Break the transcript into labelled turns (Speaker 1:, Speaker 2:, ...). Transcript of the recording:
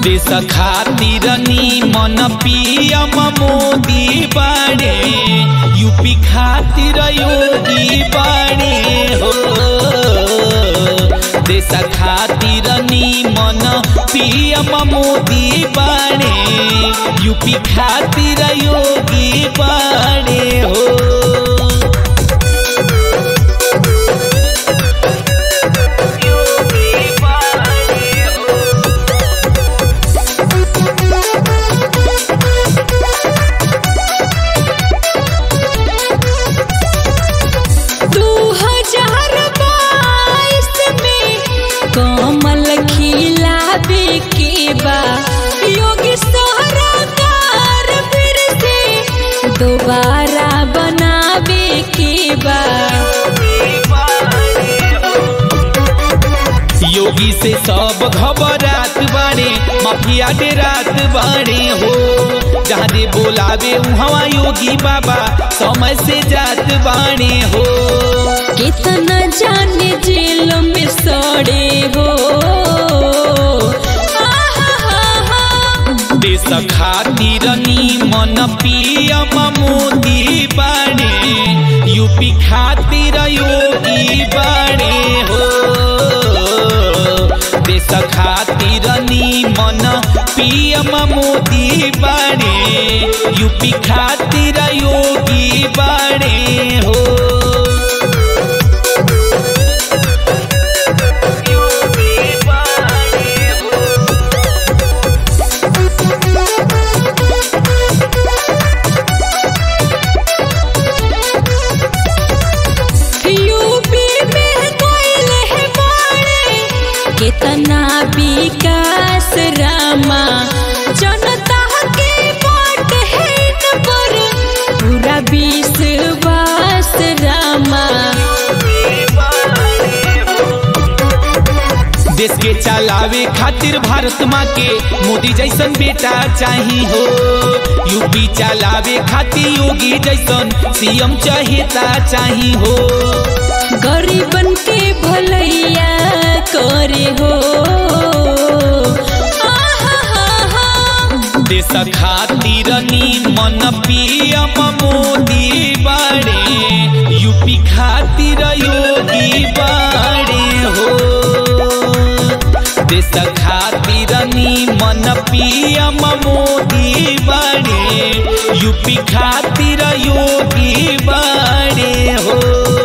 Speaker 1: देश खातिर मन पीएम मोदी बाड़े यूपी खातिर योगी बाड़े हो देश खातिर मन पीएम मोदी बाड़े यूपी खातिर योगी बाड़े हो
Speaker 2: दू हजार बाईस में कमल खिलावे के बा योगी सरकार फिर से दोबारा बनावे के बा
Speaker 1: योगी से सब घबरात बाड़े माफिया डेरात बाड़े हो जहाँ दे बोलावे उहवा योगी बाबा समय से जात बाड़े हो
Speaker 2: कितना जाने जेल में सड़े हो आहा
Speaker 1: देश खातिर मन पीएम मोदी बाड़े यूपी खातिर योगी बाड़े हो देश खातिर मन पीएम मोदी बाड़े यूपी खातिर योगी बाड़े हो
Speaker 2: यूपी में कोयल है बाड़े कितना विकास रामा जनता के वोट है इन पर पूरा विश्वास रामा
Speaker 1: देश के चलावे खातिर भारत माँ के मोदी जैसन बेटा चाही हो यूपी चलावे खातिर योगी जैसन सीएम चहेता चाही हो
Speaker 2: गरीबन के भलैया करे हो आहा
Speaker 1: देश खातिर मन पीएम मोदी बाड़े यूपी खातिर योगी बाड़े हो देश खातिर मन पीएम मोदी बाड़े यूपी खातिर योगी बाड़े हो